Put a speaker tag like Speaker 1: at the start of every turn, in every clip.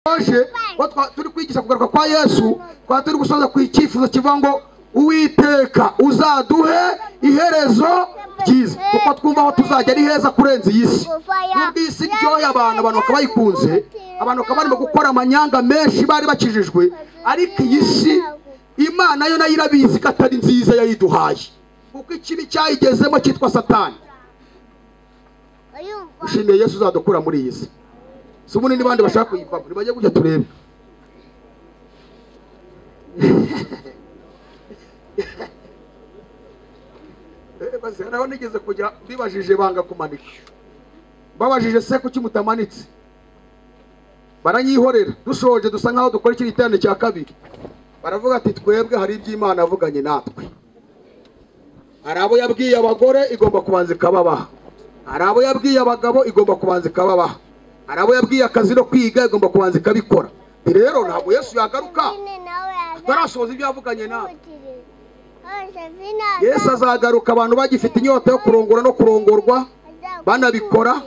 Speaker 1: twaje turi kwigisha kugaruka kwa yesu twaba turi gusoza ku icyifuzo kivuga ngo uwiteka uzaduhe iherezo ryiza kuko twumva aho tuzajya ari heza kurenza iyi si nubwo iyi si iryoheye abantu abantu bakaba bayikunze abantu bakaba barimo gukora amanyanga menshi bari bakijijwe ariko iyi si imana yo nayo irabizi ko atari nziza yayiduhaye kuko ikibi cyayigezemo cyitwa satani ushimiye yesu uzadukura muri iyi si si ubundi n'abandi bashaka kuyivamo nibajya gutya turebe baze naho nigeze kujya bibajije banga kumanika babajije se kuki mutamanitse baranyihorera dushoje dusa nkaho dukora iki giterane cya kabiri baravuga ati twebwe hari iby'imana yavuganye natwe hari abo yabwiye abagore igomba kubanza ikababaha hari abo yabwiye abagabo igomba kubanza ikababaha hari abo yabwiye akazi no kwiga igomba kubanza ikabikora rero ntabwo yesu yagaruka atarasohoza ibyo yavuganye natwe yesu azagaruka abantu bagifite inyota yo kurongora no kurongorwa banabikora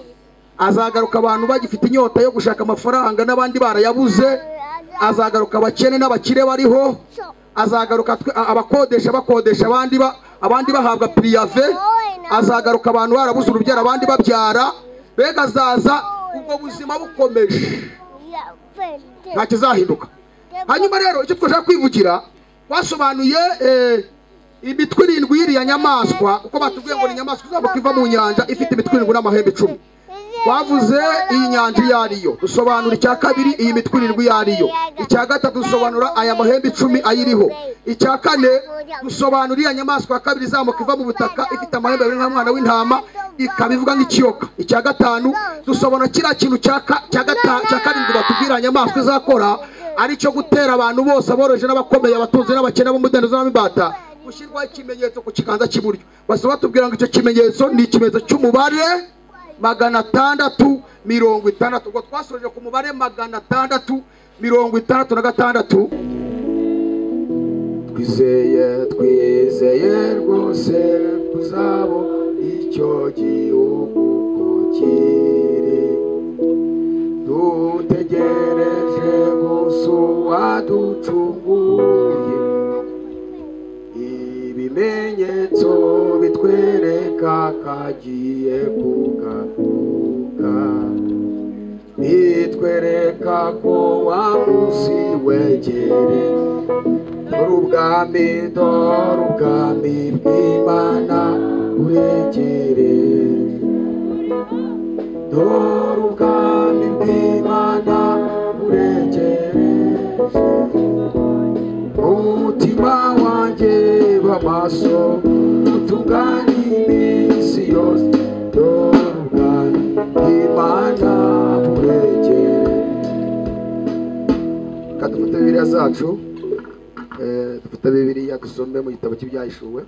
Speaker 1: azagaruka abantu bagifite inyota yo gushaka amafaranga n'abandi barayabuze azagaruka abakene n'abakire bariho azagaruka twe- a- abakodesha bakodesha abandi ba- abandi bahabwa piriyave azagaruka abantu barabuze urubyaro abandi babyara mbega azaza ubwo buzima bukomeje nta kizahinduka hanyuma rero icyo twashaka kwivugira basobanuye eh, imitwe irindwi y'iriya nyamaswa kuko batubwiye ngo ni inyamaswa izamuka iva mu nyanja ifite imitwe irindwi n'amahembe icumi bavuze iyi nyanja iyo ari yo dusobanura icya kabiri iyi mitwe irindwi iyo ari yo icya gatatu dusobanura aya mahembe icumi ayiriho icya kane dusobanura iriya nyamaswa ya kabiri izamuka iva mu butaka ifite amahembe abiri nk'umwana w'intama ikaba ivuga nk'ikiyoka icya gatanu dusobanura kiriya kintu cya ka- cya gata- cya karindwi batubwira nyamaswa izakora ari cyo gutera abantu bose aboroheje n'abakomeye abatunzi n'abakene b'umudendezo n'ab'imbata gushyirwaho ikimenyetso ku kiganza cy'iburyo basa batubwira ngo icyo kimenyetso ni ikimenyetso cy'umubare magana atandatu mirongo itandatu ubwo twasoje ku mubare magana atandatu mirongo itandatu na gatandatu twizeye twizeye rwose kuzabo icyo gihugu ko kiri dutegereje gusa uwaducunguye ibimenyetso bitwereka kagiye kugaruka bitwereka ko wa munsi wegere dore ubwami dore ubwami bw'imana buregereje dore ubwami bw'imana buregereje umutima wanjye b'amaso utunganye iminsi yose dore ubwami bw'imana buregere reka dufate bibiliya zacu Eh, dufate bibiliya dusome mu gitabo cy'ibyahishuwe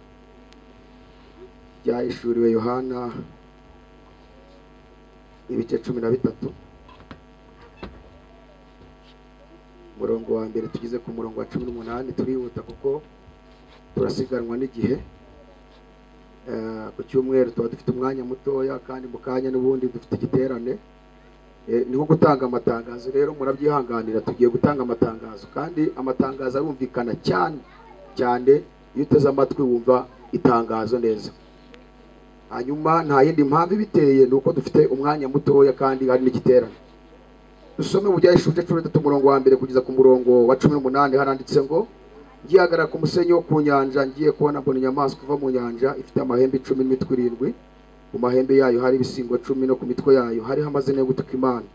Speaker 1: byahishuriwe yohana ibice cumi na bitatu umurongo wa mbere tugeze ku murongo wa cumi n'umunani turihuta kuko turasiganwa n'igihe Eh, ku cyumweru tuba dufite umwanya mutoya kandi mu kanya n'ubundi dufite igiterane Eh, ni nko gutanga amatangazo rero murabyihanganira tugiye gutanga amatangazo kandi amatangazo arumvikana cyane cyane iyo uteze amatwi wumva itangazo neza hanyuma nta yindi mpamvu ibiteye ni uko dufite umwanya mutoya kandi hari n'igiterane dusome mu byahishurije cumi n'itatu umurongo wa mbere kugeza ku murongo wa cumi n'umunani haranditse ngo ngihagarara ku musenyi wo ku nyanja ngiye kubona mbona inyamaswa iva mu nyanja ifite amahembe icumi n'imitwe irindwi mu mahembe yayo hari ibisingo cumi no ku mitwe yayo hariho amazina yo gutuka imana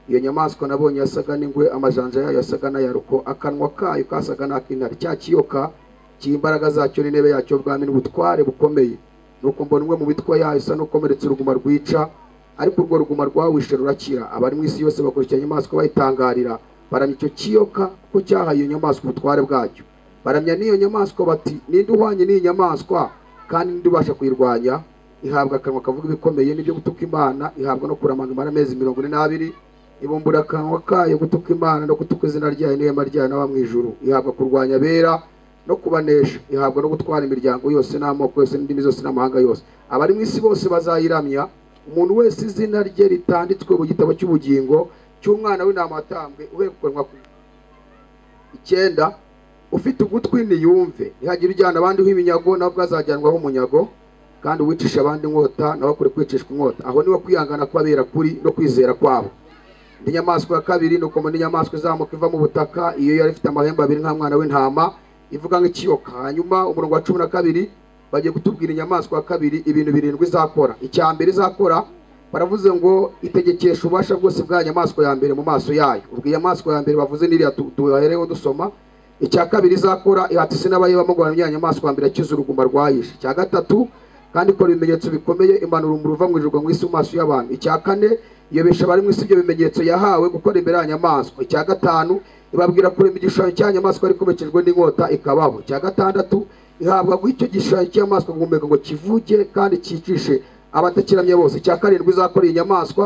Speaker 1: iyo nyamaswa nabonye yasaga n'ingwe amajanja yayo yasaga n'ayaruko akanwa kayo kasaga n'ak'intare cya kiyoka cy'imbaraga zacyo n'intebe yacyo bwami n'ubutware bukomeye nuko mbona umwe mu mitwe yayo isa n'ukomeretse uruguma rwica ariko urwo ruguma rwawishe rurakira abari mu isi yose bakurikira inyamaswa bayitangarira baramya icyo kiyoka kuko cyahaye iyo nyamaswa ubutware bwacyo baramya n'iyo nyamaswa bati ninde uhwanye n'iyi nyamaswa kandi ninde ubasha kuyirwanya ihabwa akanwa kavuga ibikomeye n'ibyo gutuka imana ihabwa no kuramanga imana amezi mirongo ine n'abiri ibumbura akanwa kayo gutuka imana no gutuka izina ryayo n'ihema ryayo n'aba mu ijuru ihabwa kurwanya abera no kubanesha ihabwa no gutwara imiryango yose n'amoko yose n'indimi zose n'amahanga yose abari mu isi bose bazayiramya umuntu wese izina rye ritanditswe mu gitabo cy'ubugingo cy'umwana w'intama watambwe uherekanwa ku icyenda ufite ugutwi niyumve ntihagire ujyana abandi ho iminyago nawe ubwo azajyanwaho umunyago kandi uwicisha abandi inkota nawe akure kwicishwa inkota aho niho kwihangana kw'abera kuri no kwizera kwabo indi nyamaswa ya kabiri ni uko indi nyamaswa izamuka iva mu butaka iyo yari ifite amahembe abiri nka mwana w'intama ivuga nk'ikiyoka hanyuma umurongo wa cumi na kabiri bagiye kutubwira inyamaswa ya kabiri ibintu birindwi izakora icya mbere izakora baravuze ngo itegekesha ububasha bwose bwa nyamaswa ya mbere mu maso yayo ubwo inyamaswa ya mbere bavuze n'iriya tu- tuyahereho dusoma icya kabiri izakora ihatise n'abayibamo guhana ya nyamaswa ya mbere akiza uruguma rwayishe icya gatatu kandi ikora ibimenyetso bikomeye imanura umuriro uva mu ijuru mu isi mu maso y'abantu icya kane iyobesha abari mu isi ibyo bimenyetso yahawe gukora imbere ya nyamaswa icya gatanu ibabwira kurema igishushanyo cya nyamaswa ariko komekejwe n'inkota ikababo icya gatandatu ihabwa guha icyo gishushanyo cy'inyamaswa guhumeka ngo kivuke kandi cyicishe abatakiramya bose icya karindwi izakora iyi nyamaswa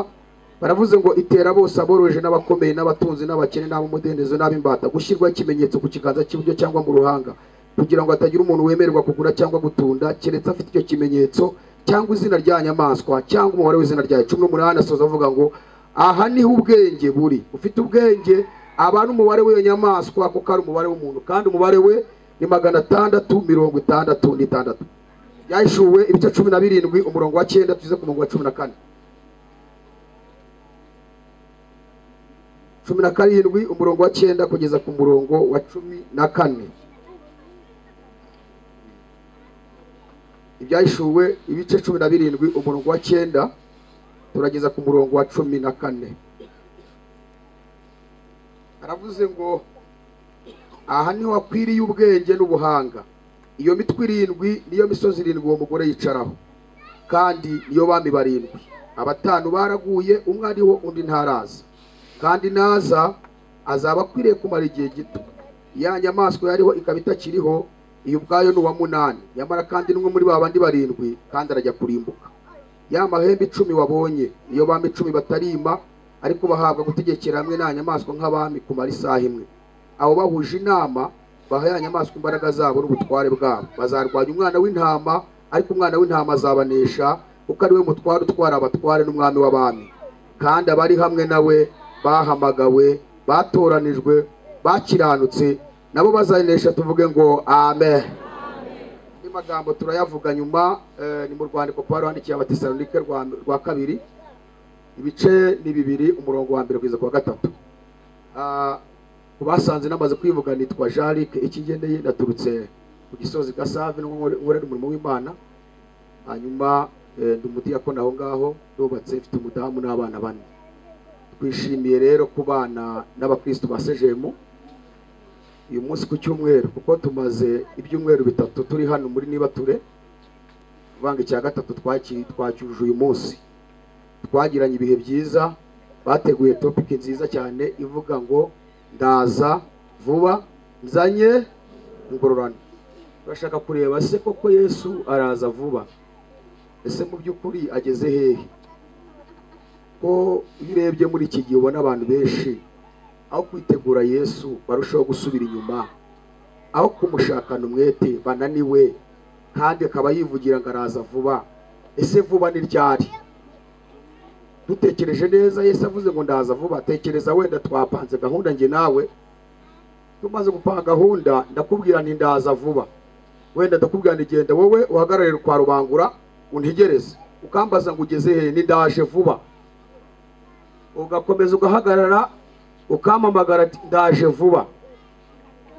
Speaker 1: baravuze ngo itera bose aboroheje n'abakomeye n'abatunzi n'abakene n'ab'umudendezo n'ab'imbata gushyirwaho ikimenyetso ku kiganza cy'iburyo cyangwa mu ruhanga kugira ngo hatagira umuntu wemererwa kugura cyangwa gutunda keretse afite icyo kimenyetso cyangwa izina rya nyamaswa cyangwa umubare w'izina ryayo cumi n'umunani asoza avuga ngo aha niho ubwenge buri ufite ubwenge aba ari umubare w'iyo nyamaswa kuko ari umubare w'umuntu kandi umubare we ni magana atandatu mirongo itandatu n'itandatu byashyuwe ibice cumi na birindwi umurongo wa cyenda tuze ku murongo wa cumi na kane cumi na karindwi umurongo wa cyenda kugeza ku murongo wa cumi na kane ibyahishuwe ibice cumi na birindwi umurongo wa cyenda turageza ku murongo wa cumi na kane aravuze ngo aha niho hakwiriye ubwenge n'ubuhanga iyo mitwe irindwi niyo misozi irindwi uwo mugore yicaraho kandi niyo bami barindwi abatanu baraguye umwe ariho undi ntaraza kandi naza azaba akwiriye kumara igihe gito ya nyamaswa yariho ikaba itakiriho iyo ubwayo ni uwa munani nyamara kandi n'umwe muri ba bandi barindwi kandi arajya kurimbuka ya mahembe icumi wabonye iyo bami icumi batarima ariko bahabwa gutegekera hamwe nta nyamaswa nk'abami kumara isaha imwe abo bahuje inama baha ya nyamaswa imbaraga zabo n'ubutware bwabo bazarwanya umwana w'intama ariko umwana w'intama azabanesha kuko ari we mutware utwara abatware n'umwami w'abami kandi abari hamwe nawe bahamagawe batoranijwe bakiranutse nabo bazanesha tuvuge ngo amen andi magambo turayavuga nyuma eh, ni mu rwandiko kuba rwandikiye abatesalonike rwa rwa kabiri ibice ni bibiri umurongo wa mbere kugeza ku wa gatatu Ah, ku basanze namaze kwivuga nitwa jarike ikigendeye naturutse ku gisozi gasave n'ubwo nkorera umurimo w'imana hanyuma eh, ndi umudiyakoni aho ngaho nubatse mfite umudamu n'abana bane twishimiye rero kubana n'abakristo ba sejemu uyu munsi ku cyumweru kuko tumaze ibyumweru bitatu turi hano muri nibature kuvanga icya gatatu twaki- twacyuje uyu munsi twagiranye ibihe byiza bateguye topiki nziza cyane ivuga ngo ndaza vuba nzanye ingororano turashaka kureba se koko yesu araza vuba ese mu by'ukuri ageze hehe ko iyo urebye muri iki gihe ubona abantu benshi aho kwitegura yesu barushaho gusubira inyuma aho kumushakana umwete bananiwe kandi akaba yivugira ngo araza vuba ese vuba ni ryari dutekereje neza yesu avuze ngo ndaza vuba tekereza wenda twapanze gahunda njye nawe tumaze gupanga gahunda ndakubwira nti ndaza vuba wenda ndakubwira nti genda wowe uhagararire kwa rubangura untegereze ukambaza ngo ugeze hehe nindaje vuba ugakomeza ugahagarara ukampamagara ati ndaje vuba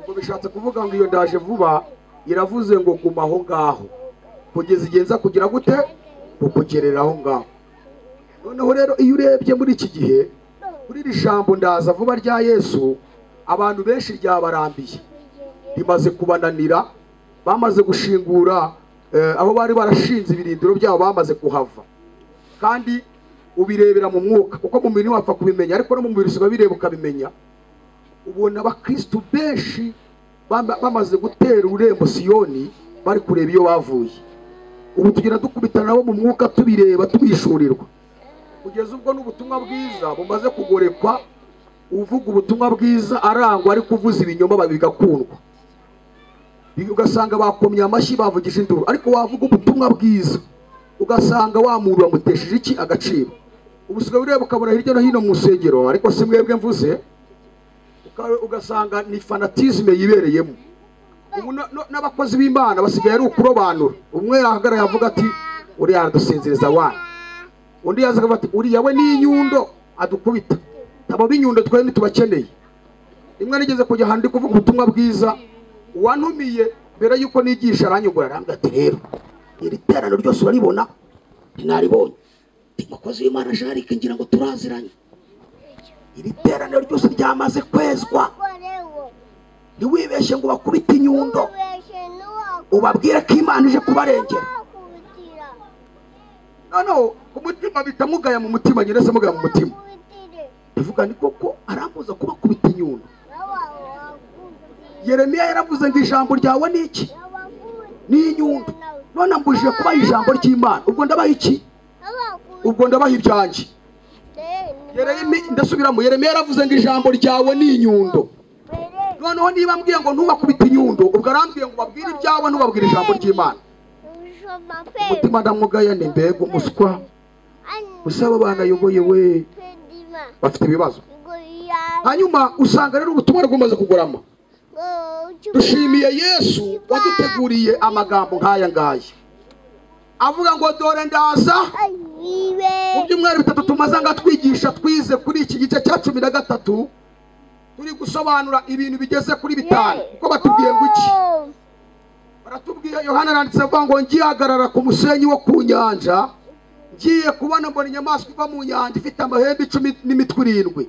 Speaker 1: ubwo bishatse kuvuga ngo iyo ndaje vuba iravuze ngo guma aho ngaho kugeza igihe nza kugira gute kukugerera aho ngaho noneho rero iyo urebye muri iki gihe kuri iri jambo ndaza vuba rya yesu abantu benshi ryabarambiye rimaze kubananira bamaze gushingura eh, aho bari barashinze ibirindiro byabo bamaze kuhava kandi ubirebera mu mwuka kuko mu mubiri wapfa kubimenya ariko no mu mubiri usiba bireba ukabimenya ubona abakristu benshi bama- bamaze gutera ururembo siyoni bari kureba iyo bavuye ubu tugenda dukubitana nabo mu mwuka tubireba tubishurirwa kugeza ubwo n'ubutumwa bwiza bumaze kugorekwa uvuga ubutumwa bwiza arangwa ariko uvuza ibinyoma ba- bigakundwa ugasanga bakomye amashyi bavugije induru ariko wavuga ubutumwa bwiza ugasanga wa muntu wamutesheje iki agaciro ubusigaye ureba ukabona hirya no hino mu nsengero ariko si mwebwe mvuze uka- ugasanga ni fanatizme yibereyemo ubu na- na- n'abakozi b'imana basigaye ari ukurobanura umwe yahagarara yavuga ati uriya aradusinziriza wana undi yaza akavuga ati uriya we ni inyundo adukubita abo b'inyundo twari ntitubakeneye rimwe nigeze kujya ahantu ndi kuvuga ubutumwa bwiza uwantumiye mbere y'uko nigisha aranyugura arambwira ati rero iri teraniro ryose uraribona ntinaribonye ndi mukozi w'imana jarike ngira ngo turaziranye iri teraniro ryose ryamaze kwezwa ntiwibeshye ngo bakubite inyundo ubabwire ko imana ije kubarengera noneho ku mutima bita mugaya mu mutima nyine se mugaya mu mutima bivuga ni koko arambuza kubakubita inyundo yeremiya yaravuze ngo ijambo ryawe ni iki ni inyundo none ambujije kubaha ijambo ry'imana ubwo ndabaha iki ubwo ndabaha ibyanjye Yeremi- ndasubiramo yeremiya yaravuze ngo ijambo ryawe ni inyundo noneho niba ambwiye ngo ntubakubite inyundo ubwo arambwiye ngo babwire ibyawe ntubabwire ijambo ry'imana umutima ndamwugaya ni mbega umuswa usaba abana ayoboye we bafite ibibazo hanyuma usanga rero ubutumwa bwamaze kugorama dushimiye yesu waduteguriye amagambo nk'aya ngaya avuga ngo dore ndaza mu byumweru bitatu tumaze nga twigisha twize kuri iki gice cya cumi na gatatu turi gusobanura ibintu bigeze kuri bitanu kuko batubwiye ngo iki baratubwiye yohana aranditse avuga ngo ngihagarara ku musenyi wo ku nyanja ngiye kubona mbona inyamaswa iva mu nyanja ifite amahembe icumi n'imitwe irindwi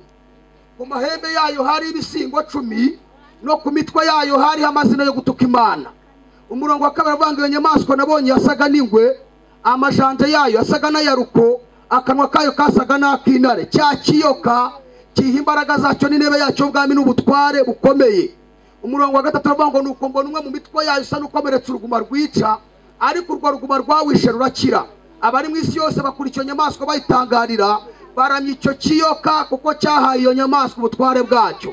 Speaker 1: ku mahembe yayo hari ibisingo cumi no ku mitwe yayo hariho amazina yo gutuka imana umurongo wa kabiri avuga ngo iyo nyamaswa nabonye yasaga n'ingwe amajanja yayo yasaga n'ayaruko akanwa kayo kasaga n'ak'intare cya kiyoka kiha imbaraga zacyo n'intebe yacyo ubwami n'ubutware bukomeye umurongo wa gatatu aravuga ngo nuko mbona umwe mu mitwe yayo usa n'ukomeretse uruguma rwica ariko urwo ruguma rwawishe rurakira abari mu isi yose bakura icyo nyamaswa bayitangarira baramya icyo kiyoka kuko cyahaye iyo nyamaswa ubutware bwacyo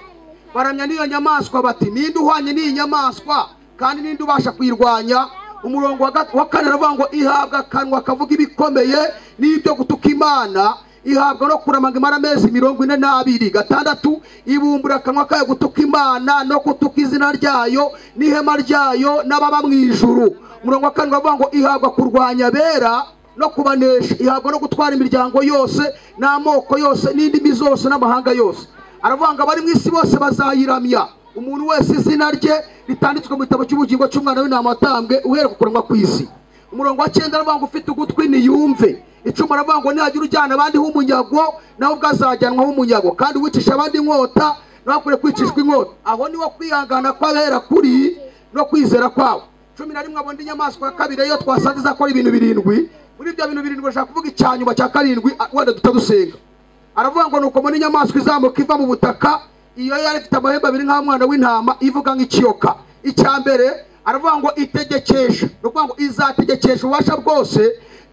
Speaker 1: baramya n'iyo nyamaswa bati ninde uhwanye n'iyi nyamaswa kandi ninde ubasha kuyirwanya umurongo wa gat- wa kane aravuga ngo ihabwa akanwa kavuga ibikomeye n'ibyo gutuka imana ihabwa no kuramanga imara amezi mirongo ine n'abiri gatandatu ibumbura akanwa kayo gutuka imana no gutuka izina ryayo n'ihema ryayo n'ababa mu ijuru umurongo wa karindwi aravuga ngo ihabwa kurwanya abera no kubanesha ihabwa no gutwara imiryango yose n'amoko yose n'indimi zose n'amahanga yose aravuga ngo abari mu isi bose bazayiramya umuntu wese izina rye ritanditswe mu gitabo cy'ubugingo cy'umwana w'intama watambwe uhereye ku kuranwa kw'isi umurongo wa cyenda aravuga ngo ufite ugutwi niyumve icumu aravuga ngo nihagira ujyana abandi h'umunyago nawe ubwo azajyanwaho umunyago kandi uwicisha abandi inkota nawe akwiye kwicishwa inkota aho niho kwihangana kw'abera kuri no kwizera kwabo cumi na rimwe abo ndi inyamaswa ya kabiri yo twasanze izakora ibintu birindwi muri ibyo bintu birindwi ashaka kuvuga icya nyuma cya karindwi ah, wenda tutadusenga aravuga ngo nuko mbona inyamaswa izamuka iva mu butaka iyo yari ifite amahembe abiri nk'umwana w'intama ivuga nk'ikiyoka icya mbere aravuga ngo itegekesha ni ukuvuga ngo izategekesha ububasha bwose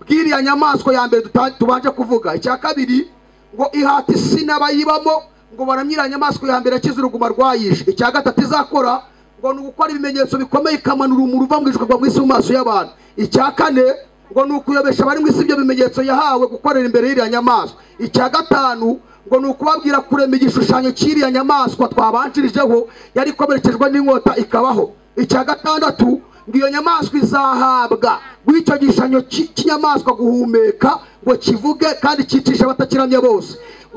Speaker 1: bw'iriya nyamaswa ya mbere tuta- tubanje kuvuga icya kabiri ngo ihata isi n'abayibamo ngo baramyira nyamaswa ya mbere yakize uruguma rwayishe icya gatatu izakora ngo ni ugukora ibimenyetso bikomeye ikamanura umuru uva mu ijuru ukagwa mu isi mu maso y'abantu icya kane ngo ni ukuyobesha abari mu isi ibyo bimenyetso yahawe gukorera imbere y'iriya nyamaswa icya gatanu ngo ni ukubabwira kurema igishushanyo cy'iriya nyamaswa twabanjirijeho yari ikomerekejwe n'inkota ikabaho icya gatandatu ngo iyo nyamaswa izahabwa bw'icyo gishushanyo cy'i- cy'inyamaswa guhumeka ngo kivuge kandi cyicishe abatakiramye bose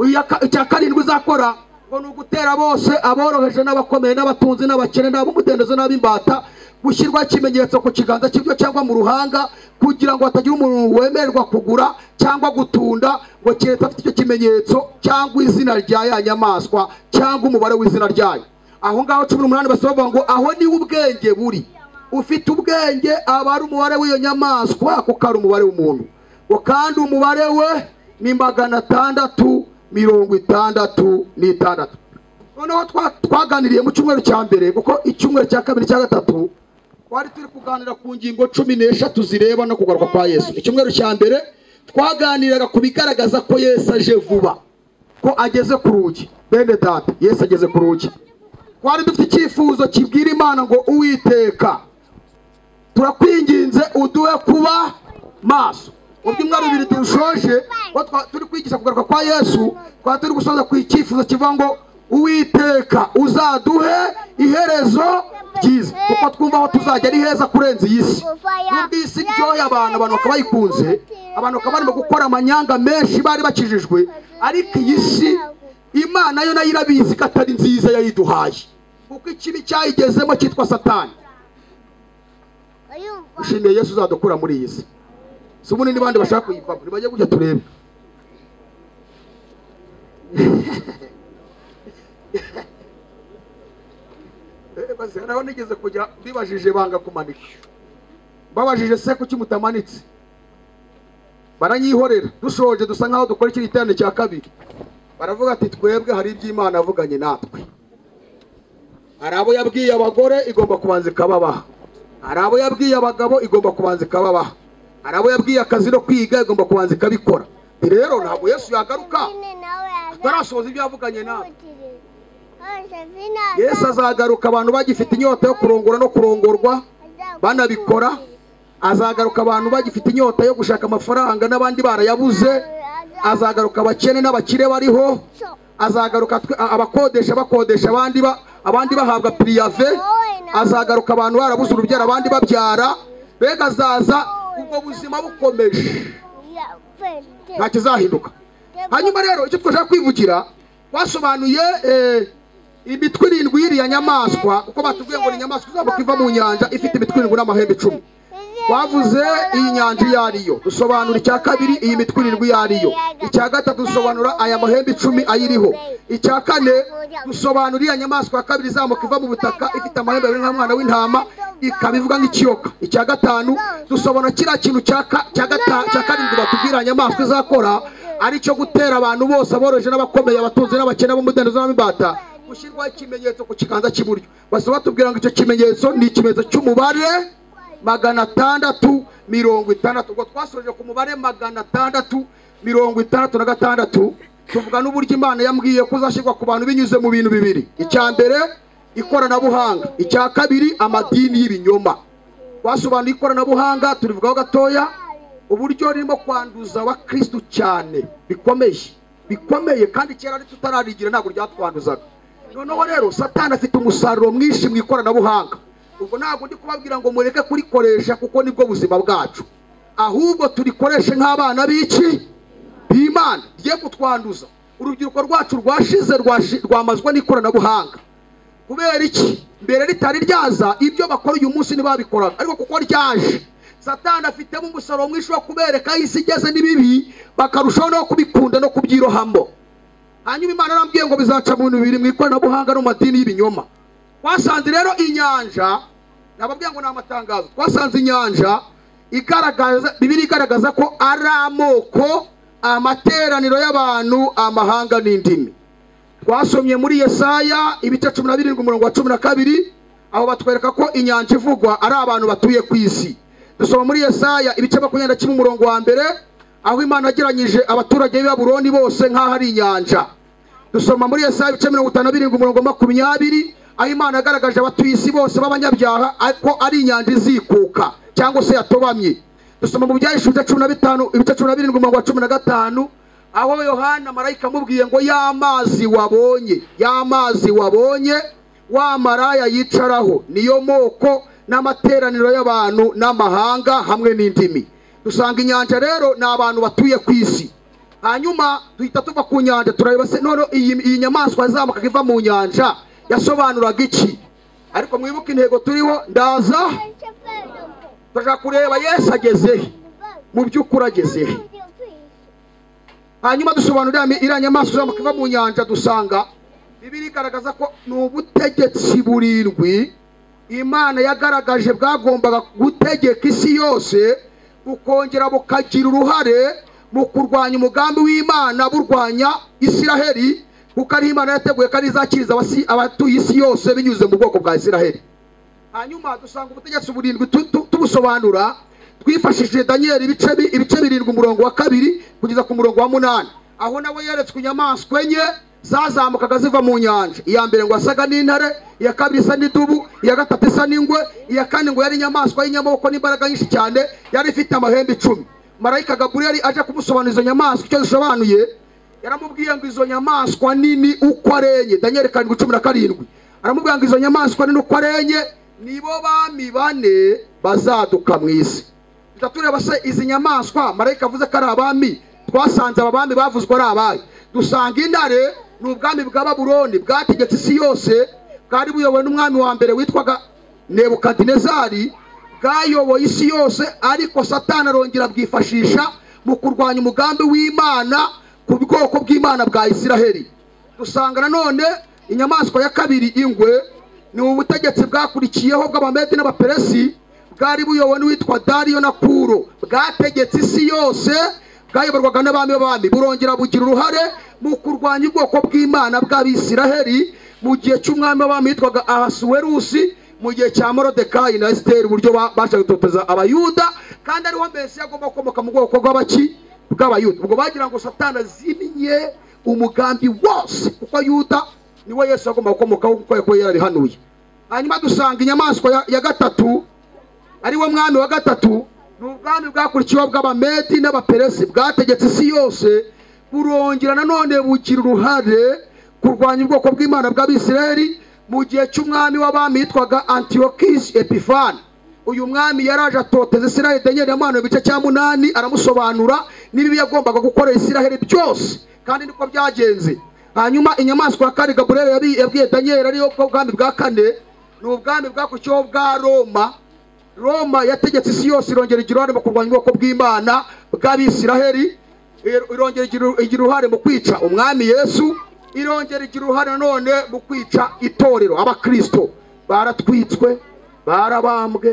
Speaker 1: Iya ka- icya karindwi izakora ngo ni ugutera bose aboroheje n'abakomeye n'abatunzi n'abakene n'ab'umudendezo n'ab'imbata gushyirwaho ikimenyetso ku kiganza cy'iburyo cyangwa mu ruhanga kugira ngo hatagira umuntu wemererwa kugura cyangwa gutunda ngo keretse afite icyo kimenyetso cyangwa izina rya ya nyamaswa cyangwa umubare w'izina ryayo aho ngaho cumi n'umunani basaba bavuga ngo aho niho ubwenge buri ufite ubwenge aba ari umubare w'iyo nyamaswa kuko ari umubare w'umuntu ngo kandi umubare we ni magana atandatu mirongo itandatu n'itandatu noneho twa- twaganiriye mu cyumweru cya mbere kuko icyumweru cya kabiri cya gatatu twari turi kuganira ku ngingo cumi n'eshatu zireba no kugaruka kwa yesu icyumweru cya mbere twaganiraga ku bigaragaza ko yesu aje vuba ko ageze ku rugi bene data yesu ageze ku rugi twari dufite icyifuzo kibwira imana ngo uwiteka turakwinginze uduhe kuba maso mu byumweru bibiri turushoje aho twa- turi kwigisha kugaruka kwa yesu twaba turi gusoza ku icyifuzo kivuga ngo uwiteka uzaduhe iherezo ryiza kuko twumva aho tuzajya ari heza kurenza iyi si nubwo iyi si iryoheye abantu abantu bakaba bayikunze abantu bakaba barimo gukora amanyanga menshi bari bakijijwe ariko iyi si imana yo nayo irabizi ko atari nziza yayiduhaye kuko ikibi cyayigezemo cyitwa satani ushimiye yesu uzadukura muri iyi si si ubu ni n'abandi bashaka kuyivamo ntibajye gutya turebe Eh, maze naho nigeze kujya bibajije banga kumanika babajije se kuki mutamanitse baranyihorera dushoje dusa nkaho dukora iki giterane cya kabiri baravuga ati twebwe hari iby'imana yavuganye natwe hari abo yabwiye abagore igomba kubanza ikababaha hari abo yabwiye abagabo igomba kubanza ikababaha hari abo yabwiye akazi no kwiga igomba kubanza ikabikora Nti rero ntabwo yesu yagaruka atarasohoza ibyo yavuganye nawe yesu azagaruka abantu bagifite inyota yo kurongora no kurongorwa banabikora azagaruka abantu bagifite inyota yo gushaka amafaranga n'abandi barayabuze azagaruka abakene n'abakire bariho azagaruka twe- a- abakodesha bakodesha abandi ba- abandi bahabwa piriyave azagaruka abantu barabuze urubyaro abandi babyara mbega azaza ubwo buzima bukomeje nta kizahinduka hanyuma rero icyo twashaka kwivugira twasobanuye eh, imitwe irindwi y'iriya nyamaswa kuko batubwiye ngo ni inyamaswa izamuka iva mu nyanja ifite imitwe irindwi n'amahembe icumi twavuze iyi nyanja iyo ari yo dusobanura icya kabiri iyi mitwe irindwi iyo ari yo icya gatatu dusobanura aya mahembe icumi ayiriho icya kane dusobanura iriya nyamaswa ya kabiri izamuka iva mu butaka ifite amahembe abiri nk'umwana w'intama ikaba ivuga nk'ikiyoka icya gatanu dusobanura kiriya kintu cya ka- cya gata- cya karindwi batubwira aya nyamaswa izakora ari cyo gutera abantu bose aboroheje n'abakomeye abatunzi n'abakene b'umudendezo n'ab'imbata gushyirwaho ikimenyetso ku kiganza cy'iburyo basaba batubwira ngo icyo kimenyetso ni ikimenyetso cy'umubare magana atandatu mirongo itandatu ubwo twasoje ku mubare magana atandatu mirongo itandatu na gatandatu tuvuga n'uburyo imana yambwiye ko uzashyirwa ku bantu binyuze mu bintu bibiri icya mbere ikoranabuhanga icya kabiri amadini y'ibinyoma twasobanuye ikoranabuhanga turivugaho gatoya uburyo ririmo kwanduza abakirisitu cyane bikomeye bikomeye kandi kera ari tutararigira ntabwo ryatwanduzaga noneho rero satani afite umusaruro mwinshi mu ikoranabuhanga ubwo ntabwo ndi kubabwira ngo mureke kurikoresha kuko nibwo buzima bwacu ahubwo turikoreshe nk'abana b'iki b'imana rigiye kutwanduza urubyiruko rwacu rwashize rwashi- rwamazwa n'ikoranabuhanga kubera iki mbere ritari ryaza ibyo bakora uyu munsi ntibabikoraga ariko kuko ryaje satani afitemo umusaruro mwinshi wo kubereka aho isi igeze n'ibibi bakarushaho no kubikunda no kubyirohamo hanyuma imana arambwiye ngo bizaca mu bintu bibiri mu ikoranabuhanga no mu madini y'ibinyoma twasanze rero inyanja nababwiye ngo ni amatangazo twasanze inyanja igaragaza bibiri igaragaza ko ari amoko amateraniro y'abantu amahanga n'indimi twasomye muri yesaya ibice cumi na birindwi umurongo wa cumi na kabiri aho batwereka ko inyanja ivugwa ari abantu batuye ku isi dusoma muri yesaya ibice makumyabiri na kimwe umurongo wa mbere aho imana yageranyije abaturage b'i baburoni bose nk'aho ari inyanja dusoma muri yesaya ibice mirongo itanu na birindwi umurongo wa makumyabiri aho imana yagaragaje abatuye isi bose b'abanyabyaha ko ari inyanja izikuka cyangwa se yatobamye dusoma mu byahishwe ibice cumi na bitanu ibice cumi na birindwi umurongo wa cumi na gatanu aho yohana marayika amubwiye ngo ya mazi wabonye ya mazi wabonye wa maraya yicaraho niyo moko n'amateraniro y'abantu n'amahanga hamwe n'indimi dusanga inyanja rero ni abantu batuye ku isi hanyuma duhita tuva ku nyanja turareba se none iyi, iyi nyamaswa yazamukaga iva mu nyanja yasobanuraga iki ariko mwibuke intego turiho ndaza turashaka kureba yesu agezehe mu by'ukuri agezehe hanyuma dusobanurira mi- iriya nyamaswa izamuka iva mu nyanja dusanga bibiri igaragaza ko ni ubutegetsi burindwi imana yagaragaje bwagombaga gutegeka isi yose bukongera bukagira uruhare mu kurwanya umugambi w'imana burwanya isiraheli kuko ariho imana yateguye ko ari izakiriza abasi- abatuye isi yose binyuze mu bwoko bwa isiraheli hanyuma dusanga ubutegetsi burindwi tu- tu- tubusobanura twifashishije daniyeli ibice bi- ibice birindwi umurongo wa kabiri kugeza ku murongo wa munani aho nawe yeretswe inyamaswa enye zazamukaga ziva mu nyanja iya mbere ngo yasaga n'intare iya kabiri isa n'idubu iya gatatu isa n'ingwe iya kane ngo yari inyamaswa y'inyamaboko n'imbaraga nyinshi cyane yari ifite amahembe icumi marayika gaburiyeli aje kumusobanura izo nyamaswa icyo zisobanuye yaramubwiye ngo izo nyamaswa nini uko arenye daniel karindwi cumi na karindwi aramubwira ngo izo nyamaswa nini uko arenye nibo bami bane bazaduka mu isi duhita tureba se izi nyamaswa marayika avuze ko ari abami twasanze aba bami bavuzwe ari abayo dusanga intare ni ubwami bwa baburoni bwategetse isi yose bwari buyobowe n'umwami wa mbere witwaga nebukadinezari bwayoboye isi yose ariko satani arongera bwifashisha mu kurwanya umugambi w'imana ku bwoko bw'imana bwa isiraheli dusanga nanone inyamaswa ya kabiri ingwe ni ubutegetsi bwakurikiyeho bw'abamedi n'abaperesi bwari buyobowe n'uwitwa dariyo na kuro bwategetse isi yose bwayoborwaga n'abami b'abami burongera bugira uruhare mu kurwanya ubwoko bw'imana bw'abisiraheli mu gihe cy'umwami w'abami witwaga ahasuwerusi mu gihe cya morodekayi na esiteri uburyo bashaka gutoteza abayuda kandi ariho mbese agomba gukomoka mu bwoko bw'abaki bw'abayuda ubwo bagira ngo satana azimye umugambi wose kuko yuda niwe yesu agomba gukomokaho kuko yari yarabihanuye hanyuma dusanga inyamaswa ya gatatu ariwo mwami wa gatatu ni ubwami bwakurikiyeho bw'abamedi n'abaperesi bwategetse isi yose burongera nanone bugira uruhare kurwanya ubwoko bw'imana bw'abisirayeli mu gihe cy'umwami w'abami yitwaga antiyokisi epifani uyu mwami yaraje atoteza isiraheli denyeri yamwana mu gice cya munani aramusobanura n'ibibi yagombaga gukorera isiraheli byose kandi niko byagenze hanyuma inyamaswa ya kane gaburiyeli yabwiye daniel ariyo ubwami bwa kane ni ubwami bwakurikiyeho bwa roma roma yategetse isi yose irongera igira uruhare mu kurwanya ubwoko bw'imana bw'abisiraheli irongera igira uruhare mu kwica umwami yesu irongera igira uruhare none mu kwica itorero abakirisito baratwitswe barabambwe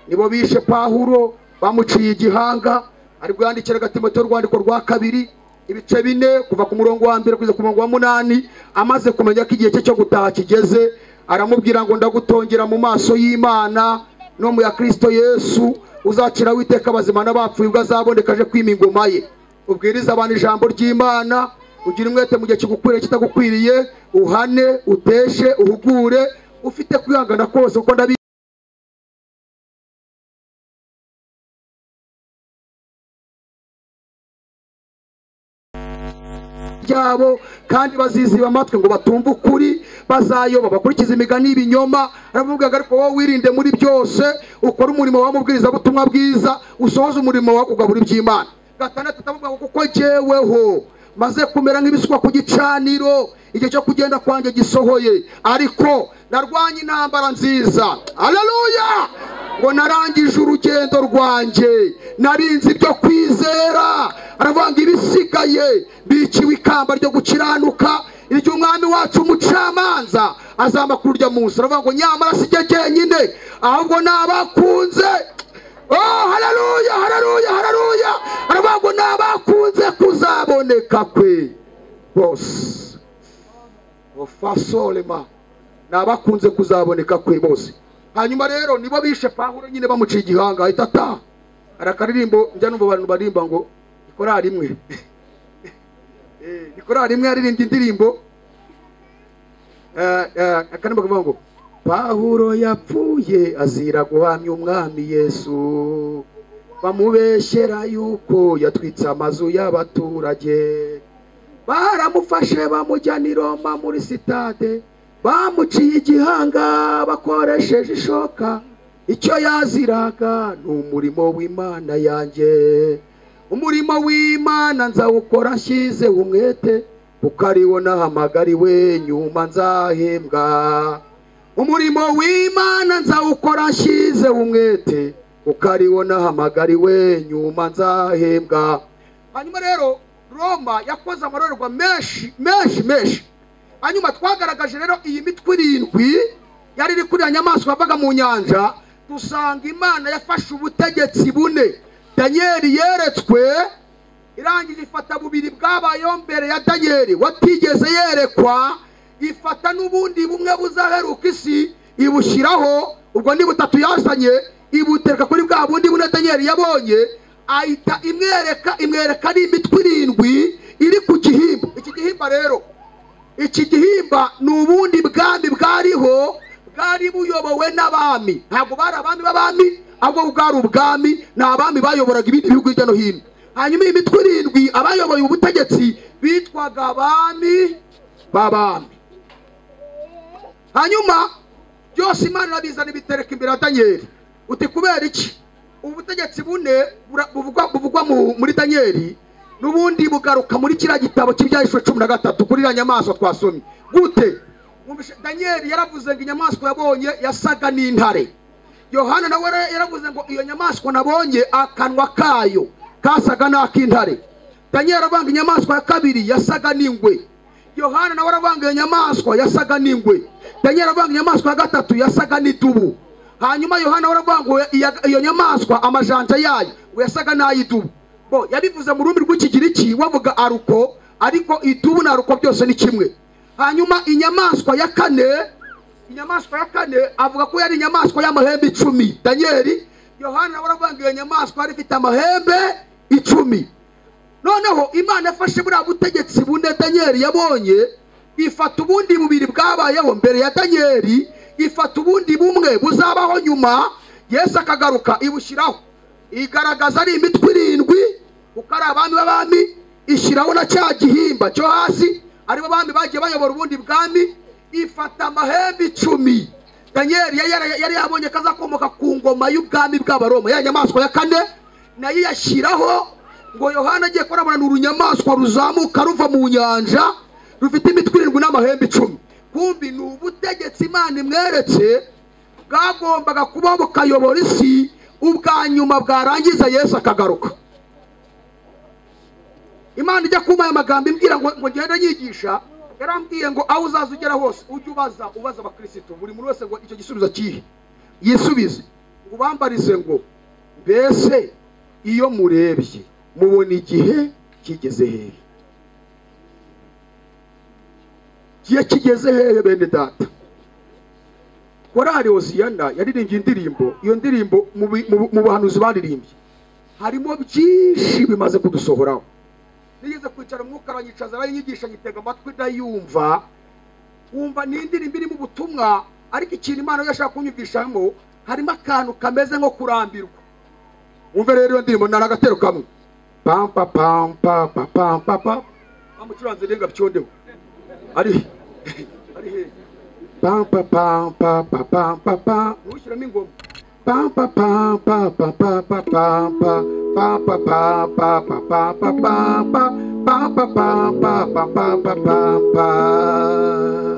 Speaker 1: nibo bishe pahuro bamuciye igihanga ari bwandikira agatimotero urwandiko rwa kabiri ibice bine kuva ku murongo wa mbere kugeza ku murongo wa munani amaze kumenya ko igihe cye cyo gutaha kigeze aramubwira ngo ndagutongera mu maso y'imana no mu ya kirisito yesu uzakira witeka abazima n'abapfuye ubwo azaboneka aje kwima ingoma ye ubwiriza abantu ijambo ry'imana ugira umwete mu gihe kigukwiriye kitagukwiriye uhane uteshe uhugure ufite kwihangana kose kuko ndabi byabo kandi baziziba amatwi ngo batumve ukuri bazayoba bakurikiza imigani y'ibinyoma aravuga ariko wowe wirinde muri byose ukora umurimo w'amubwirizabutumwa bwiza usohoze umurimo wo kugabura iby'imana gatandatu atavuga kuko jyeweho maze kumera nk'ibisukwa ku gicaniro igihe cyo kugenda kwanjye gisohoye ariko narwanye intambara nziza hararuya ngo narangije urugendo rwanjye narinze ibyo kwizera aravanga ibisigaye biciwe ikamba ryo gukiranuka igihe umwami wacu umucamanza azamakuru urya munsi aravuga ngo nyamara si jye jyenyine ahubwo n'abakunze oh hararuya hararuya hararuya aravuga ngo n'abakunze kuzaboneka kwe bose ofasorema n'abakunze kuzaboneka kwe bose hanyuma rero nibo bishe pahuro nyine bamuciye igihanga ahita ataha hari akaririmbo njya numva abantu barimba ngo nikorari imwe nikorari imwe yaririmba indirimbo akaririmbo kavuga ngo pahuro yapfuye azira guhamya umwami yesu bamubeshyera yuko yatwitse amazu y'abaturage baramufashe bamujyana i roma muri sitade bamuciye igihanga bakoresheje ishoka icyo yaziraga ni umurimo w'imana yanjye umurimo w'imana nzawukora nshyize umwete kuko ariwo nahamagariwe nyuma nzahembwa umurimo w'imana nzawukora nshyize umwete kuko ariwo nahamagariwe nyuma nzahembwa hanyuma rero roma yakoze amarorerwa menshi menshi menshi hanyuma twagaragaje rero iyi mitwe irindwi yari iri kuri nyamaswa yavaga mu nyanja dusanga imana yafashe ubutegetsi bune danyeri yeretswe irangije ifata bubiri bwabayeho mbere ya danyeri watigeze yerekwa ifata n'ubundi bumwe buzaheruka isi ibushyiraho ubwo ni butatu yazanye ibutereka kuri bwa bundi bune danyeri yabonye ahita imwereka imwereka ari imitwe irindwi iri ku gihimba iki gihimba rero iki gihimba ni ubundi bwami bwariho bwari buyobowe n'abami ntabwo bari abami b'abami ahubwo bwari ubwami ni abami bayoboraga ibindi bihugu hirya no hino hanyuma iyi mitwe irindwi abayoboye ubutegetsi bitwaga abami b'abami hanyuma byose imana irabizana ibitereka imbere ya daniyeli uti kubera iki ubu butegetsi bune bura- buvugwa buvugwa mu- muri daniyeli n'ubundi bugaruka muri kiriya gitabo cy'ibyahishwe cumi na gatatu kuri iriya nyamaswa twasomye gute Mwumvishe- daniyeli yaravuze ngo inyamaswa yabonye yasaga n'intare yohana nawe yara- yaravuze ngo iyo nyamaswa nabonye akanwa kayo kasaga n'ak'intare daniyeli aravanga inyamaswa ya kabiri yasaga n'ingwe yohana nawe aravanga iyo nyamaswa yasaga n'ingwe daniyeli aravanga inyamaswa ya gatatu yasaga n'idubu hanyuma yohana nawe aravanga iya- iyo nyamaswa amajanja yayo ngo yasaga n'ay'idubu bo yabivuze mu rurimi rw'ikigiriki bavuga aruko ariko idubu na aruko byose ni kimwe hanyuma inyamaswa ya kane inyamaswa ya kane avuga ko yari inyamaswa y'amahembe icumi daniyeli yohana nawe aravuga iyo nyamaswa yari ifite amahembe icumi noneho imana yafashe buriya butegetsi bune daniyeli yabonye ifata ubundi bubiri bwabayeho mbere ya daniyeli ifata ubundi bumwe buzabaho nyuma yesu akagaruka ibushyiraho igaragaza ari imitwe irindwi kuko ari abami b'abami ishyiraho na cya gihimba cyo hasi aribo bami bagiye bayobora ubundi bwami ifata amahembe icumi daniyeli yari yara- yari yabonye kazakomoka ku ngoma y'ubwami bw'abaroma ya nyamaswa ya kane nayo iyashyiraho ngo yohana agiye kurabona urunyamaswa ruzamuka ruva mu nyanja rufite imitwe irindwi n'amahembe icumi kumbi ni ubutegetsi imana imweretse bwagombaga kuba bukayobora isi ubwa nyuma bwarangiza yesu akagaruka imana ijya kumpa aya magambo imbwira ngo ngo ngende nyigisha yarambwiye ngo aho uzaza ugera hose ujye ubaza ubaza abakirisitu buri muntu wese ngo icyo gisubizo kihe yisubize ngo ubambarize ngo mbese iyo murebye mubona igihe kigeze hehe igihe kigeze hehe bene data korali osiyana yaririmbye indirimbo iyo ndirimbo mu bi- mu bu- mu bahanuzi baririmbye harimo byinshi bimaze kudusohoraho nigeze kwicara umwuka aranyicaza aranyigisha nyitega amatwi ndayumva wumva ni indirimbo irimo ubutumwa ariko ikintu imana yashaka kunyumvishamo harimo akantu kameze nko kurambirwa wumve rero iyo ndirimbo nari agatero kamwe pampa pampa pampa pampa bamucuranze renga byondeho ari ari hehe pam pam pam pam pam pam pam pam ntushyiramo ingoma pam pam pam pam pam pam pam pam pam pam pam pam pam pam pam pam pam pam pam pam pam pam pam pam pam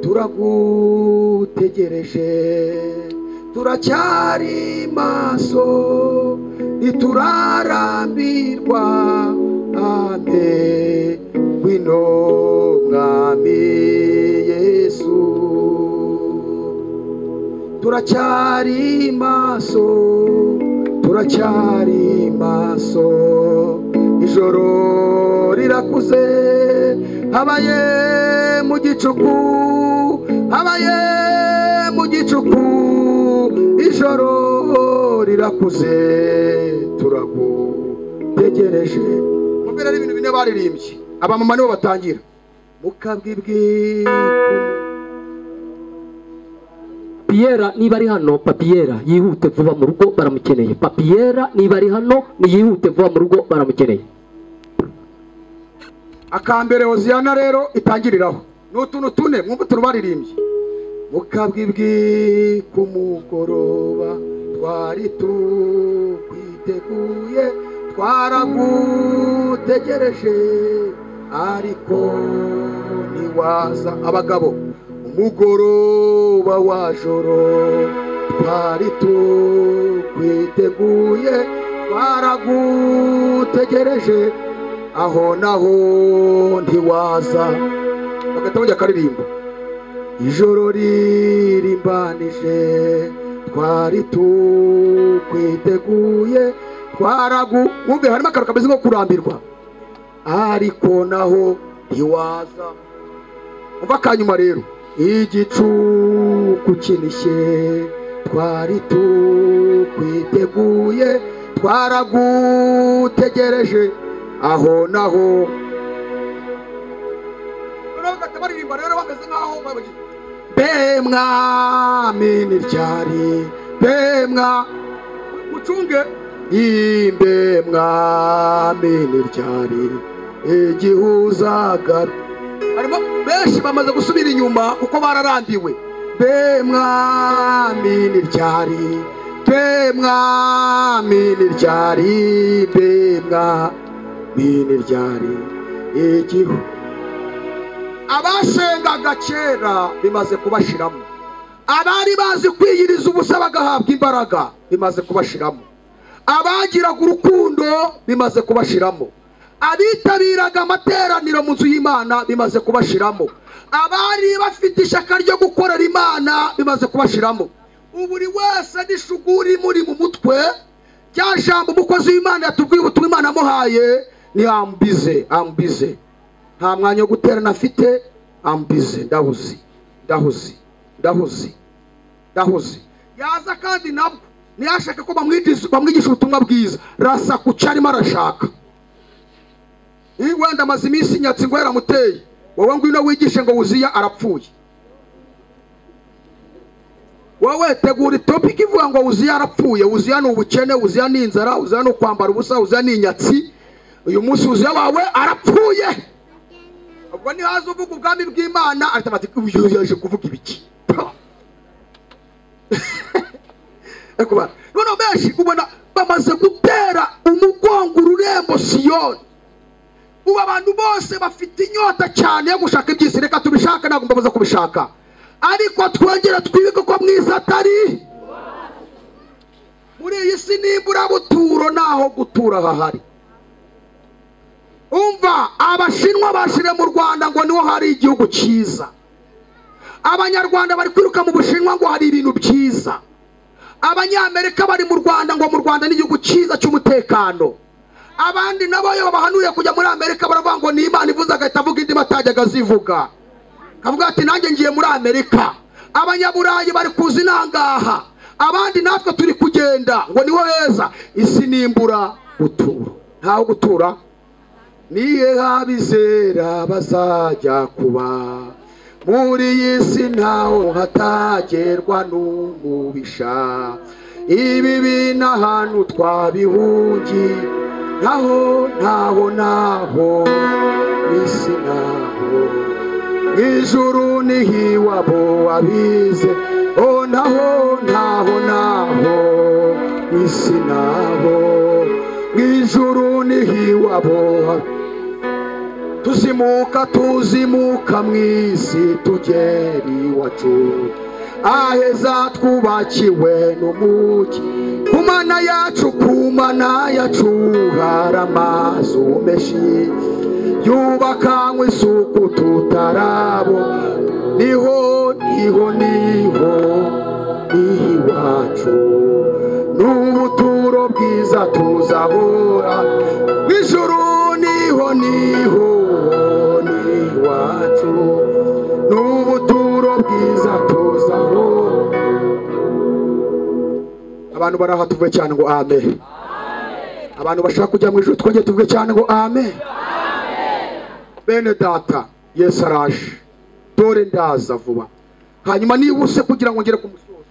Speaker 1: turagutegereje turacyari maso ntiturarambirwa ame wino mwami yesu turacyari maso turacyari maso ijoro rirakuze habaye mu gicuku habaye mu gicuku ijoro rirakuze turagutegereje mubwira ari ibintu bine baririmbye abamama nibo batangira mukabwibwi
Speaker 2: papiyera niba ari hano papiyera yihute vuba mu rugo baramukeneye papiyera niba ari hano niyihute vuba mu rugo baramukeneye
Speaker 1: akambere hoziyana rero itangiriraho ni utuntu tune mwumva utuntu baririmbye mukabwibwi kumugoroba twari tukwiteguye twaragutegereje ariko ntiwaza abagabo umugoroba wa joro twari tukwiteguye twaragutegereje aho naho ntiwaza bagahita bajya akaririmbo ijoro ririmbanije twari tukwiteguye twaragu mwumve harimo akantu kameze nko kurambirwa ariko naho ntiwaza umva akanyuma rero igicuku kinishye twari tukwiteguye twaragutegereje aho naho noneho bagahita baririmba rero bameze nk'aho babagize be mwami ntiryari imbemwa mucunge imbemwa miniryari igihuzagara harimo benshi bamaze gusubira inyuma kuko bararambiwe be mwami niryari be mwami niryari be mwami niryari igihu abasengaga kera bimaze kubashiramo abari bazi kwiyiriza ubusa bagahabwa imbaraga bimaze kubashiramo abagiraga urukundo bimaze kubashiramo abitabiraga amateraniro mu nzu y'imana bimaze kubashiramo abari bafite ishyaka ryo gukorera imana bimaze kubashiramo buri wese n'ishuguri muri mu mutwe rya jambo umukozi w'imana yatubwiye ubutumwa imana amuhaye ni ambize ambize nta mwanya wo guterana afite ambize ndahuzi ndahuzi ndahuzi ndahuzi yaza kandi nabwo ntiyashake ko bamwigisha bamwigisha ubutumwa bwiza rasa ku cyo arimo arashaka iyo wenda amaze iminsi nyatsi ngo yaramuteye wowe ngwino wigishe ngo wuziya arapfuye wowe tegura itopiki ivuga ngo wuziya arapfuye wuziya ni ubukene wuziya ni inzara wuziya ni ukwambara ubusa wuziya ni inyatsi uyu munsi wuziya wawe arapfuye ubwo niho haza uvuga ubwami bw'imana ahita bati uyu yaje kuvuga ibiki noneho benshi ubona bamaze gutera umugongo ururembo siyoni ubu abantu bose bafite inyota cyane yo gushaka iby'isi reka tubishaka ntabwo mbamaze kubishaka ariko twongera twibuke ko mwiza atari muri iyi si n'imbura buturo naho gutura hahari umva abashinwa bashire mu rwanda ngo niho hari igihugu cyiza abanyarwanda bari kwiruka mu bushinwa ngo hari ibintu byiza abanyamerika bari mu rwanda ngo mu rwanda ni igihugu cyiza cy'umutekano abandi nabo iyo babahanuriye kujya muri amerika baravuga ngo ni imana ivuze agahita avuga indi batajyaga azivuga akavuga ati nanjye ngiye muri amerika abanyaburayi bari kuza inangaha abandi natwe turi kugenda ngo niho heza isi n'imbura gutura ntaho gutura nihe habizera bazajya kuba muri iyi si ntaho hatagerwa n'umubisha ibi bintu ahantu twabihungiye naho ntaho naho n'isi naho n'ijuru n'ihiwabo wabize o naho ntaho naho n'isi naho n'ijuru n'ihiwabo tuzimuka tuzimuka mu isi tugera iwacu aheza twubakiwe n'umugi ku mana yacu ku mana yacu hari amazu menshi yubakanywe isuku tutarabo niho niho niho n'iwacu n'ubuturo bwiza tuzahora n'ijuru niho niho n'iwacu n'ubuturo bwiza abantu bari aha tuvuge cyane ngo ame abantu bashaka kujya mu ijoro twongere tuvuge cyane ngo ame bene data yesu araje dore ndaza vuba hanyuma niba use kugira ngo ngere ku musozi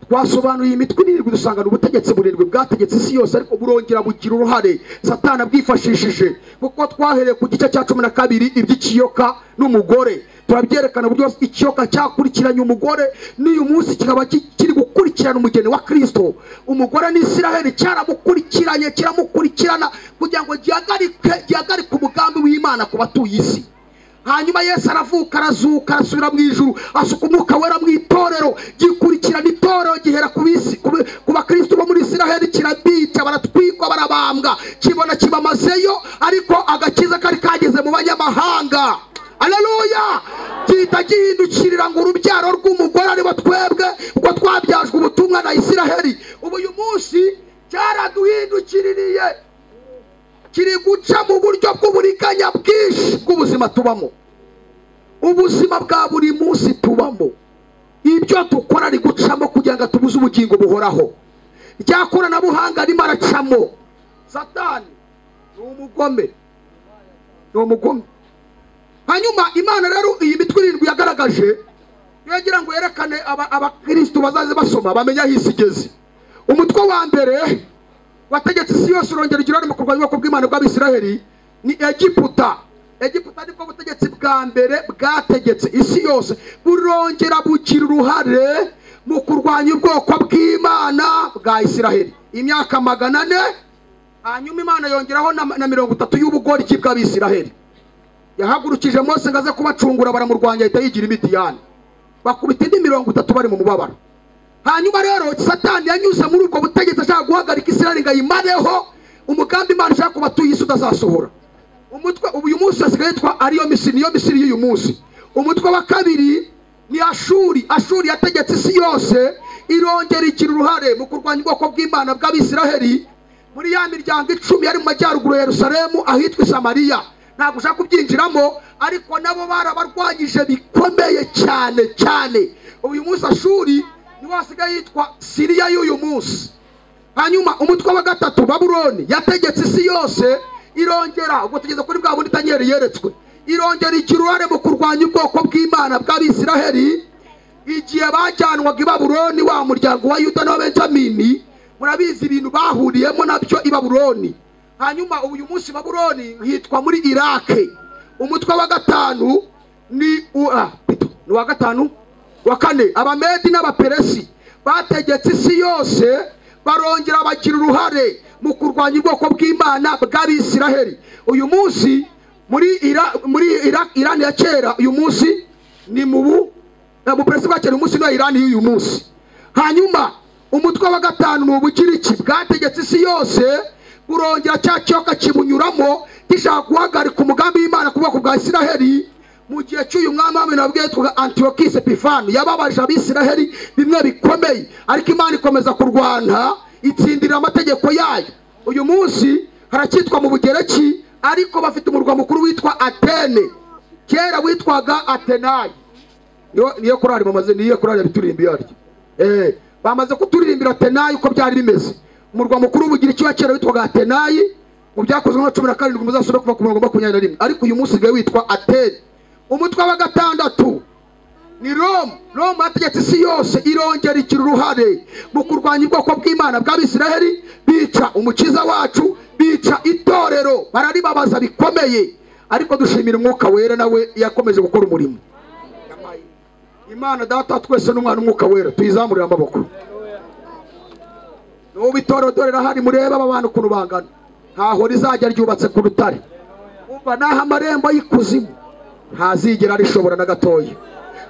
Speaker 1: twasobanuye imitwe irindwi dusanga ni ubutegetsi burindwi bwategetse isi yose ariko burongera bugira uruhare satana bwifashishije kuko twahereye ku gice cya cumi na kabiri iby'ikiyoka n'umugore turabyerekana uburyo ikiyoka cyakurikiranye umugore n'uyu munsi kikaba kiri gukurikirana umugeni wa kirisito umugore n'isiraheli cyaramukurikiranye kiramukurikirana kugira ngo gihagarike umugambi w'imana ku batuye isi hanyuma yesu aravuka arazuka arasubira mu ijuru asuka umwuka wera mu itorero gikurikirana itorero gihera ku bakristo bo muri isiraheli kirabica baratwikwa barabambwa kibona kibamazeyo ariko agakiza kari kageze mu banyamahanga aleluya gihita gihindukirira ngo urubyaro rw'umugore aribo twebwe kuko twabyajwe ubutumwa na isiraheli ubu uyu munsi cyaraduhindukiririye kiri guca mu buryo bw'uburiganya bwinshi bw'ubuzima tubamo ubuzima bwa buri munsi tubamo ibyo dukora ari gucamo kugira ngo atubuze ubugingo buhoraho rya koranabuhanga arimo aracamo satani ni umugome ni umugome hanyuma imana rero iyi mitwe irindwi yagaragaje yagira ngo yerekane aba- abakirisitu bazaze basoma bamenye aho isi igeze umutwe wa mbere wategetse isi yose urongera igirane mu kurwanya ubwoko bw'imana bw'abisiraheli ni egiputa egiputa nibwo butegetsi bwa mbere bwategetse isi yose burongera bugira uruhare mu kurwanya ubwoko bw'imana bwa isiraheli imyaka magana ane hanyuma imana yongeraho na- na mirongo itatu y'ubugoryi bw'abisiraheli yahagurukije mose ngo aze kubacungura baramurwanya ahita yigira imidiyani bakubita indi mirongo itatu bari mu mubabaro hanyuma rero satani yanyuze muri ubwo butegetsi ashaka guhagarika isiraheli ngo ayimareho umugambi imana ishaka ku batuye isi utazasohora umutwe ubu uyu munsi hasigaye yitwa ariyo misiri niyo misiri y'uyu munsi umutwe wa kabiri ni ashuri ashuri yategetse isi yose irongera igira uruhare mu kurwanya ubwoko bw'imana bw'abisiraheli muri ya miryango icumi yari mu majyaruguru ya yerusalemu ahitwa isamariya ntabwo ushaka kubyinjiramo ariko nabo barabarwanyije bikomeye cyane cyane ubu uyu munsi ashuri niwo hasigaye yitwa siriya y'uyu munsi hanyuma umutwe wa gatatu babuloni yategetse isi yose irongera ubwo tugeze kuri bwa bundi tanyeri yeretswe irongera igira uruhare mu kurwanya ubwoko bw'imana bw'abisiraheli igihe bajyanwaga i babuloni wa muryango wa yuda n'uwa benjamini murabizi ibintu bahuriyemo nabyo i babuloni hanyuma ubu uyu munsi babuloni hitwa muri irake umutwe wa gatanu ni uwa ni uwa gatanu wa kane abamedi n'abaperesi bategetse isi yose barongera bagira uruhare mu kurwanya ubwoko bw'imana bw'abisiraheli uyu munsi muri ira muri ira irani ya kera uyu munsi ni mu bu eh, mu peresi bwa kera uyu munsi ni irani y'uyu munsi hanyuma umutwe wa gatanu ni ubugiriki bwategetse isi yose burongera cya kiyoka kibunyuramo gishaka guhagarika umugambi w'imana ku bwoko bwa isiraheli mu gihe cy'uyu mwami w'amena wabwiye twaga antiyokisi epifani yababarije abisiraheli bimwe bikomeye ariko imana ikomeza kurwana itsindira amategeko yayo uyu munsi haracyitwa mu bugereki ariko bafite umurwa mukuru witwa atene kera witwaga atenayi niyo niyo korari bamaze niyo korari yabituririmbi yaryo eh bamaze kuturirimbira tenayi uko byari bimeze umurwa mukuru ubugira icyo kera witwaga tenayi mu byakozwe na cumi na karindwi muzasubire kuva ku murongo wa makumyabiri na rimwe ariko uyu munsi usigaye witwa ateri umutwe wa gatandatu ni roma roma yategetse isi yose irongera igira uruhare mu kurwanya ubwoko bw'imana bw'abisiraheli bica umukiza wacu bica itorero bararibabaza bikomeye ariko dushimira umwuka wera nawe yakomeje gukora umurimo imana data twese n'umwana umwuka wera tuyizamurire amaboko n'ubu itorero dore rirahari murebe aba bantu ukuntu bangana ntaho rizajya ryubatse ku rutare umva naho amarembo y'ikuzimu ntazigera rishobora na gatoya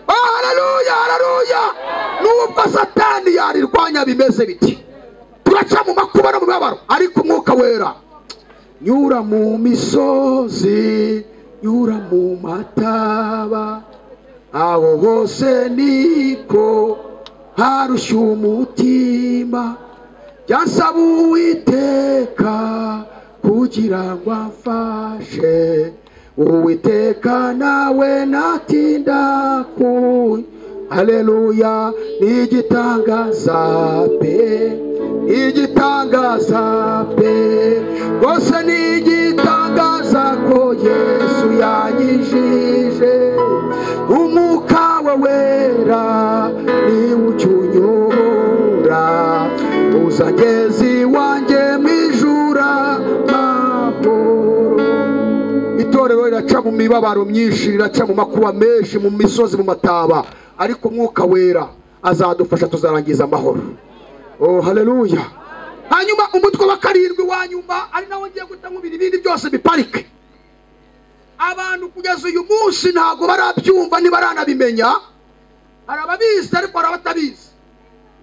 Speaker 1: Oh, haleluya haleluya nubwo satani yarirwanya bimeze biti turaca mu makuba no mu mibabaro ariko umwuka wera nyura mu misozi nyura mu mataba aho hose niko harushya umutima byasaba uwiteka kugira ngo amfashe uwiteka nawe natinda ku haleluya ni igitangaza pe igitangaza pe rwose ni igitangaza ko yesu yanyijije umwuka we wera niwe ujya unyobora uzageza iwanjye mu ijura mahoro itorero riraca mu mibabaro myinshi riraca mu makuba menshi mu misozi mu mataba ariko umwuka wera azadufasha tuzarangiza amahoro oh haleluya hanyuma umutwe wa karindwi wa nyuma ari nawo ngiye guta nkubira ibindi byose biparike abantu kugeza uyu munsi ntabwo barabyumva ntibaranabimenya hari ababizi ariko hari abatabizi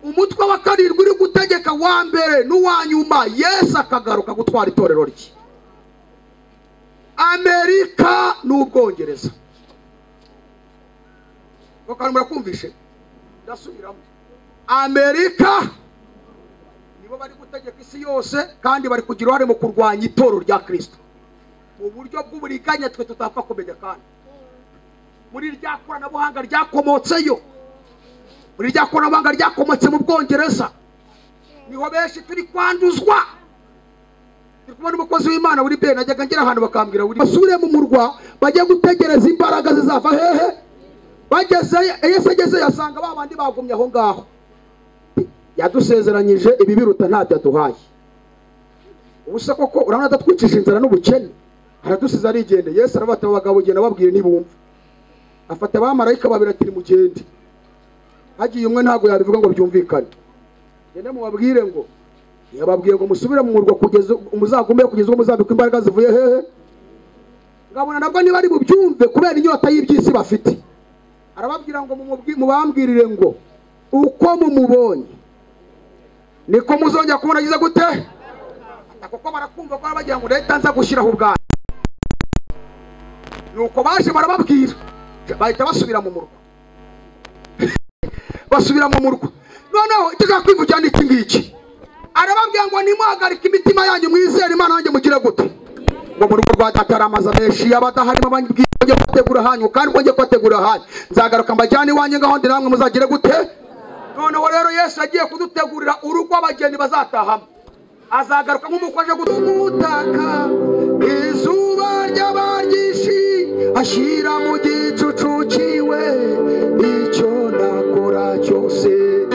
Speaker 1: umutwe wa karindwi uri gutegeka wa mbere n'uwa nyuma yesu akagaruka gutwara itorero rye amerika n'ubwongereza ako kantu murakumvishe ndasubiramo amerika nibo bari gutegeka isi yose kandi bari kugira uruhare mu kurwanya itoro rya kirisito mu buryo bw'uburiganya twe tutapfa kumenya kandi muri rya koranabuhanga ryakomotseyo muri rya koranabuhanga ryakomotse mu bwongereza niho benshi turi kwanduzwa ndi kubona umukozi w'imana buri bene najyaga ngera ahantu bakambwira buri basure mu murwa bajya gutegereza imbaraga zizava hehe bagezeyo yesu agezeyo asanga ba bandi bagumye aho ngaho yadusezeranyije ibi biruta ntacyo aduhaye ubusa koko urabona adatwikije inzara n'ubukene aradusize arigendeye yesu arabata abo bagabo genda babwire ntibumve afata abamarayika babiri ati mugende hagiye umwe ntabwo yabivuga ngo byumvikane gende mubabwire ngo yababwiye ngo musubire mu murwa kugeza muzagumeyo kugeza ubwo muzabikwa imbaraga zivuye hehe ngabona nabwo niba ari bubyumve kubera inyota y'iby'isi bafite arababwira ngo mumubwi- mubambwirire ngo uko mumubonye niko muzongera kubona agize gute Ata kuko barakumva ko bagira ngo leta nza gushyiraho ubwanyu nuko baje barababwira bahita basubira mu murwa basubira mu murwa noneho ikiza kwivugira ni iki ngiki arababwira ngo nimuhagarike imitima yanyu mwizere imana yanjye mugire gute ngo mu rugo rwa data hari amazu menshi y'abadaharimo ababwira ngo kubategura hanyu kandi mwongeye kubategura hanyu nzagaruka mbajyane iwanjye ngaho ndi namwe muzagire gute noneho rero yesu agiye kudutegurira urugo abageni bazatahamo azagaruka nk'umuko aje gutaka izuba ry'abaryishi ashyira mu gicucu ciwe icyo nakora cyose